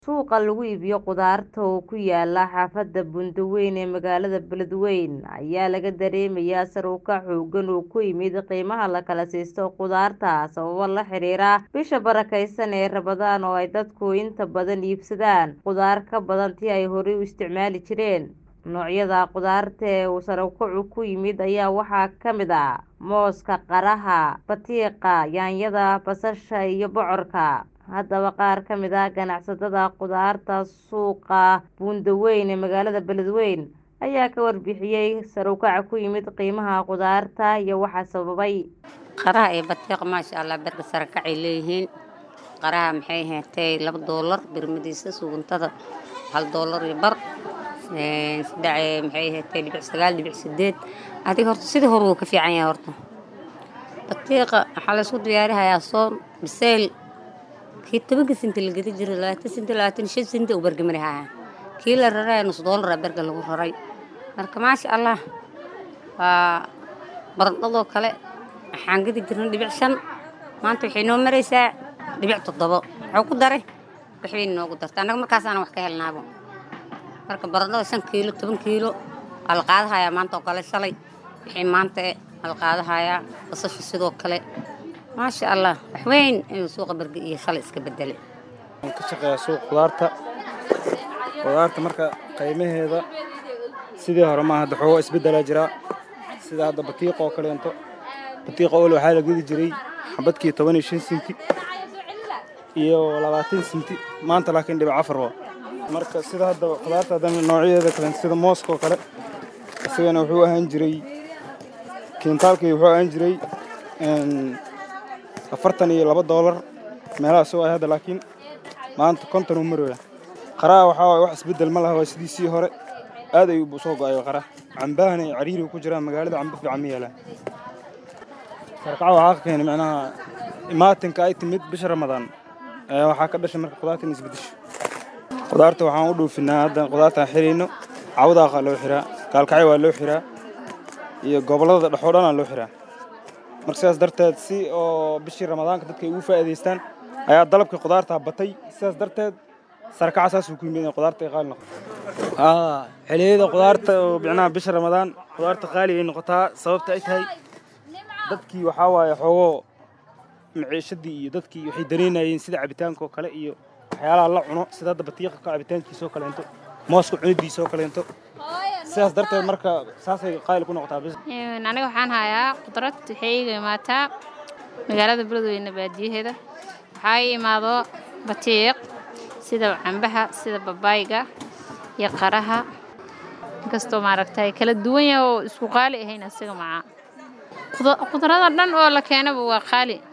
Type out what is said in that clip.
Suuqa lagu iibiyo khudaarta oo ku yaala xaafadda Buundaweyne ee magaalada Beledweyne ayaa laga dareemayaa sare u kac xooggan oo ku yimid qiimaha la kala siisto khudaarta sababo la xiriira bisha barakeysan ee Ramadaan oo ay dadku inta badan iibsadaan khudaar ka badan tii ay horey u isticmaali jireen. Noocyada khudaarta ee uu sare u kacu ku yimid ayaa waxaa ka mid ah mooska, qaraha, batiiqa, yaanyada, basasha iyo bocorka. Haddaba qaar ka mid ah ganacsatada khudaarta suuqa Buundaweyne ee magaalada Beledweyne ayaa ka warbixiyay sare u kaca ku yimid qiimaha khudaarta iyo waxa sababay. qaraha iyo batiiqa maasha allah berka sare kacay leeyihiin qaraha maxay heertay laba doolar birmadiisa suguntada hal doolar iyo bar een saddex maxay heertay dhibic sagaal dhibic sideed adiga horta sidii hore wuu ka fiican yahay horta batiiqa waxaa la isku diyaarihayaa soon biseyl kii tobanka sinti la gedi jiray labaatan sinti labaatan iyo shan sinti uu berga marihaya kii la raraya nus doolara berga lagu raray marka maasha allah waa baradhadoo kale waxaan gedi jirnay dhibic shan maanta waxay noo maraysaa dhibic toddobo wuxuu ku daray waxbay noogu dartay annaga markaasaana wax ka helnaabo marka baradhada shan kiilo toban kiilo waa la qaadahayaa maanta oo kale shalay wixii maanta eh waa la qaadahayaa basasha sidoo kale maasha allah wax weyn ayuu suuqa berge iyo shalay iska bedelay Waxaan ka shaqeeyaa suuq khudaarta khudaarta marka qiimaheeda sidii hore maaha hadda xoogaa isbeddelaa jira sida hadda batiiqa oo kaleento batiiqa ool waxaa la gedi jiray xabadkii toban iyo shan sinti iyo labaatan sinti maanta laakiin dhibic afar waa marka sida hadda khudaarta hadda noocyadeeda kale sida mooska oo kale isagana wuxuu ahaan jiray kiintaalkii wuxuu ahaan jiray een, afartan iyo laba doolar meelahaas oo ay hadda laakiin maanta konton uu marooya qaraha waxaa waaye wax isbeddel ma laha waa sidiisii hore aad ayuu u soo go'ay qaraha cambahana iyo cariiri ku jiraan magaalada cambo fiican ma yeelaan sarkaca waxaa ka keenay macnaha imaatinka ay timid bisha ramadaan ayaa waxaa ka dhashay marka khudaarta in isbeddesho khudaarta waxaan u dhoofinaa hadda khudaartaan xirayno cawdaaqa loo xiraa gaalkacyo waa loo xiraa iyo gobollada dhexoo dhanaa loo xiraa marka sidaas darteed si oo bishii ramadaanka dadka ay ugu faa'iidaystaan ayaa dalabkii khudaarta batay sidaas darteed sarkaca saasuu ku yimid in khudaarta ay qaali noqoto aa xilliyada khudaarta oo micnaha bisha ramadaan khudaarta qaali ay noqotaa sababta ay tahay dadkii waxaa waaye xoogoo maciishadii iyo dadkii waxay dareynayeen sida cabitaanka oo kale iyo waxyaalaha la cuno sida hadda batiiqa ka cabitaankiisa oo kaleento mooska cunidiisa oo kaleento sidaas darteed marka saasay qaali ku noqotaa bis Een, aniga waxaan hayaa khudrad waxay iga imaataa magaalada beledweyne baadiyaheeda waxaa ii imaado batiiq sida cambaha sida babaayga iyo qaraha inkastoo maaragtay kala duwan yahay oo isku qaali ahayn asiga macaa Khuda- khudrada dhan oo la keenaba waa qaali